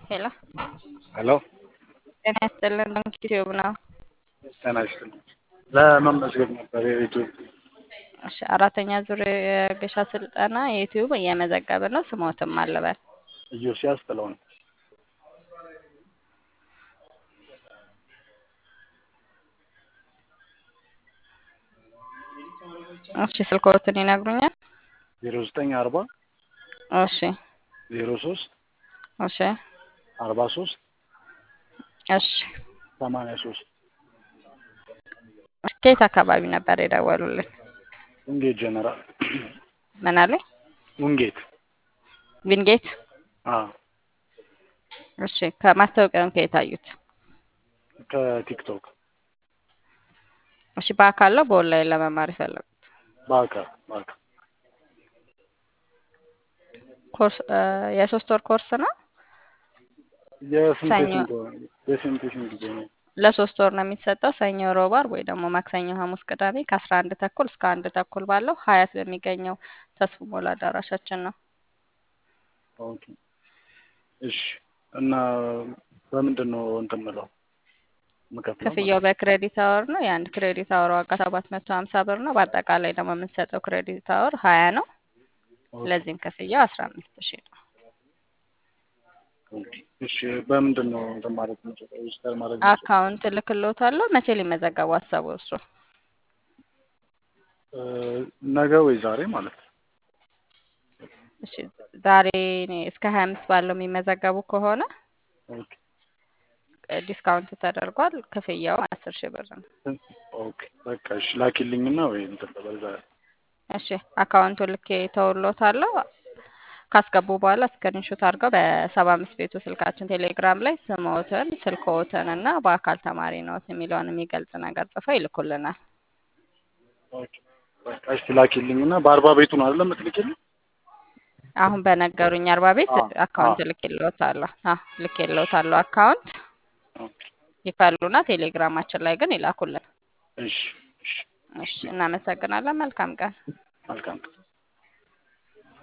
ሄሎ ሄሎ ጤና ይስጥልን። ባንክ ዩቲዩብ ነው። ጤና ይስጥልኝ። ለመመዝገብ ነበር የዩቲዩብ እሺ፣ አራተኛ ዙር የገሻ ስልጠና የዩቲዩብ እየመዘገብን ነው። ስሞትም አለበል ኢዮስያስ ጥለውን እሺ፣ ስልክዎትን ይነግሩኛል? ዜሮ ዘጠኝ አርባ እሺ፣ ዜሮ ሶስት እሺ፣ አርባ ሶስት እሺ። ሰማንያ ሶስት ከየት አካባቢ ነበር የደወሉልን? ውንጌት ጀነራል ምን አለኝ? ውንጌት ዊንጌት። አ እሺ፣ ከማስታወቂያውን ከየት አዩት? ከቲክቶክ እሺ፣ በአካል ነው በኦንላይን ለመማር የፈለጉት? በአካል በአካል ኮርስ የሶስት ወር ኮርስ ነው። የስንት ሰኞ የስንት የስንት የስንት ጊዜ ነው? ለሶስት ወር ነው የሚሰጠው። ሰኞ፣ ሮብ፣ ዓርብ ወይ ደግሞ ማክሰኞ፣ ሐሙስ፣ ቅዳሜ ከአስራ አንድ ተኩል እስከ አንድ ተኩል ባለው ሀያት በሚገኘው ተስፉ ሞላ አዳራሻችን ነው። ኦኬ እሺ። እና በምንድን ነው እንትን የምለው የምከፍለው ማለት ክፍያው ነው? በክሬዲት አወር ነው። የአንድ ክሬዲት አወር ዋጋ ሰባት መቶ ሀምሳ ብር ነው። በአጠቃላይ ደግሞ የምንሰጠው ክሬዲት አወር ሀያ ነው። ኦኬ ለዚህም ክፍያው አስራ አምስት ሺህ ነው። ኦኬ እሺ። በምንድን ነው እንትን ማለት የምችለው ሬጅስተር ማድረግ የምችለው? አካውንት እልክልዎታለሁ። መቼ ሊመዘገቡ አሰቡ እርሶ? እ ነገ ወይ ዛሬ ማለት ነው። እሺ ዛሬ እስከ ሀያ አምስት ባለው የሚመዘገቡ ከሆነ ኦኬ ዲስካውንት ተደርጓል። ክፍያው አስር ሺህ ብር ነው። ኦኬ በቃ እሺ። ላኪልኝና ወይ እንትን ልበል ዛሬ። እሺ አካውንቱ ልኬ ተውሎታለሁ። ካስገቡ በኋላ ስክሪንሾት አድርገው በሰባ አምስት ቤቱ ስልካችን ቴሌግራም ላይ ስምዎትን፣ ስልክዎትን እና በአካል ተማሪ ነዎት የሚለውን የሚገልጽ ነገር ጽፈው ይልኩልናል። ኦኬ በቃ እሺ ላኪልኝና በአርባ ቤቱ ነው አይደል የምትልኪልኝ? አሁን በነገሩኝ አርባ ቤት አዎ አካውንት አዎ ልኬልዎታለሁ። አዎ ልኬልዎታለሁ አካውንት ኦኬ ይፈሉና ቴሌግራማችን ላይ ግን ይላኩልን። እሺ እሺ እሺ እናመሰግናለን። መልካም ቀን። መልካም